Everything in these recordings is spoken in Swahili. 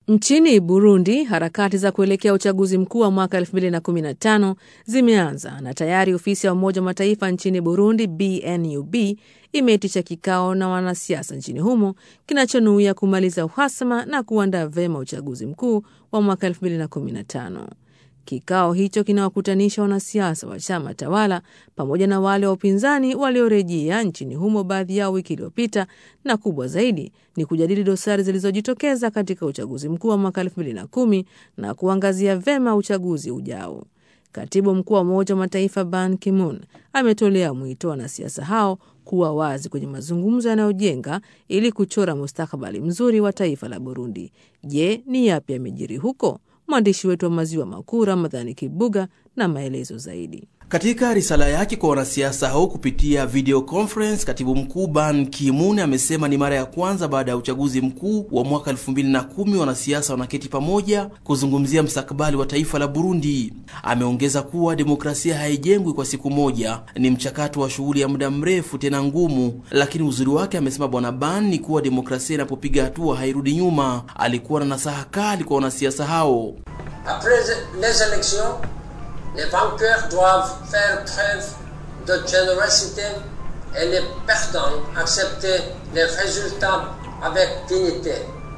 Nchini Burundi, harakati za kuelekea uchaguzi mkuu wa mwaka 2015 zimeanza na tayari ofisi ya Umoja wa Mataifa nchini Burundi, BNUB, imeitisha kikao na wanasiasa nchini humo kinachonuia kumaliza uhasama na kuandaa vema uchaguzi mkuu wa mwaka 2015. Kikao hicho kinawakutanisha wanasiasa wa chama tawala pamoja na wale wa upinzani waliorejea nchini humo, baadhi yao wiki iliyopita, na kubwa zaidi ni kujadili dosari zilizojitokeza katika uchaguzi mkuu wa mwaka 2010 na kuangazia vema uchaguzi ujao. Katibu mkuu wa Umoja wa Mataifa Ban Ki-moon ametolea mwito wanasiasa hao kuwa wazi kwenye mazungumzo yanayojenga ili kuchora mustakabali mzuri wa taifa la Burundi. Je, ni yapi yamejiri huko? Mwandishi wetu wa maziwa makuu Ramadhani Kibuga na maelezo zaidi. Katika risala yake kwa wanasiasa hao kupitia video conference, katibu mkuu Ban Ki-moon amesema ni mara ya kwanza baada ya uchaguzi mkuu wa mwaka 2010 wanasiasa wanaketi pamoja kuzungumzia mstakabali wa taifa la Burundi. Ameongeza kuwa demokrasia haijengwi kwa siku moja, ni mchakato wa shughuli ya muda mrefu tena ngumu, lakini uzuri wake, amesema bwana Ban, ni kuwa demokrasia inapopiga hatua hairudi nyuma. Alikuwa na nasaha kali kwa wanasiasa hao. Après les élections Les vainqueurs doivent faire preuve de générosité et les perdants accepter les résultats avec dignité.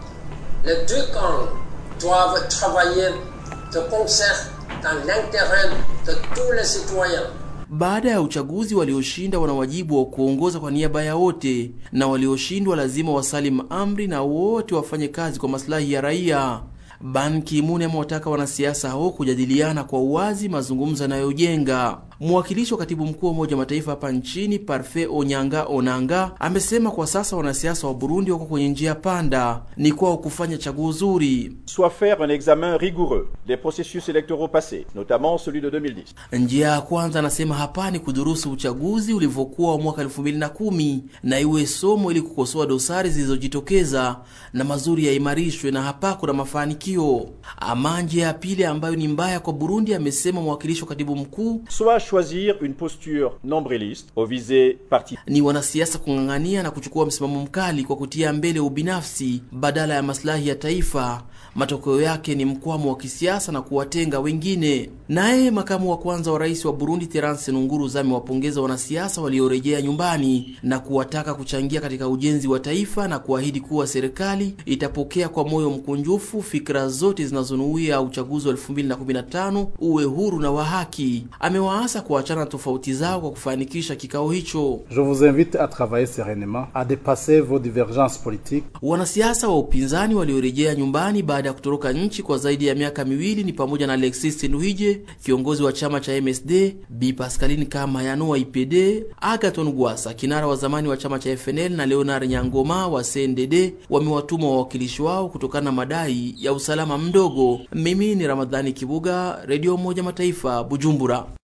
Les deux camps doivent travailler de concert dans l'intérêt de tous les citoyens. Baada ya uchaguzi, walioshinda wana wajibu wa kuongoza kwa niaba ya wote, na walioshindwa lazima wasalim amri na wote wafanye kazi kwa maslahi ya raia. Ban Ki-moon amewataka wanasiasa hao kujadiliana kwa uwazi, mazungumzo yanayojenga. Mwakilishi wa katibu mkuu wa Umoja wa Mataifa hapa nchini Parfait Onyanga Onanga amesema kwa sasa wanasiasa wa Burundi wako kwenye njia panda, ni kwao kufanya chaguo zuri, soit faire un examen rigoureux des processus électoraux passés notamment celui de 2010. Njia ya kwanza, anasema hapa ni kudurusu uchaguzi ulivyokuwa wa mwaka 2010 na iwe somo ili kukosoa dosari zilizojitokeza na mazuri yaimarishwe, na hapa kuna mafanikio. Ama njia ya pili ambayo ni mbaya kwa Burundi, amesema mwakilishi wa katibu mkuu soit choisir une posture nombriliste au visée parti ni wanasiasa kung'ang'ania na kuchukua msimamo mkali kwa kutia mbele ubinafsi badala ya maslahi ya taifa. Matokeo yake ni mkwamo wa kisiasa na kuwatenga wengine. Naye makamu wa kwanza wa rais wa Burundi Terence Nunguruza amewapongeza wanasiasa waliorejea nyumbani na kuwataka kuchangia katika ujenzi wa taifa na kuahidi kuwa serikali itapokea kwa moyo mkunjufu fikra zote zinazonuia uchaguzi wa 2015 uwe huru na wa haki. Amewaasa kuachana tofauti zao kwa kufanikisha kikao hicho. Je vous invite à travailler sereinement à dépasser vos divergences politiques. Wanasiasa wa upinzani waliorejea nyumbani baada ya kutoroka nchi kwa zaidi ya miaka miwili ni pamoja na Alexis Nduhije, kiongozi wa chama cha MSD, Bi Pascaline Kamayano wa IPD, Agaton Gwasa, kinara wa zamani wa chama cha FNL na Leonard Nyangoma wa CNDD wamewatuma wawakilishi wao kutokana na madai ya usalama mdogo. Mimi ni Ramadhani Kibuga, Radio Umoja Mataifa, Bujumbura.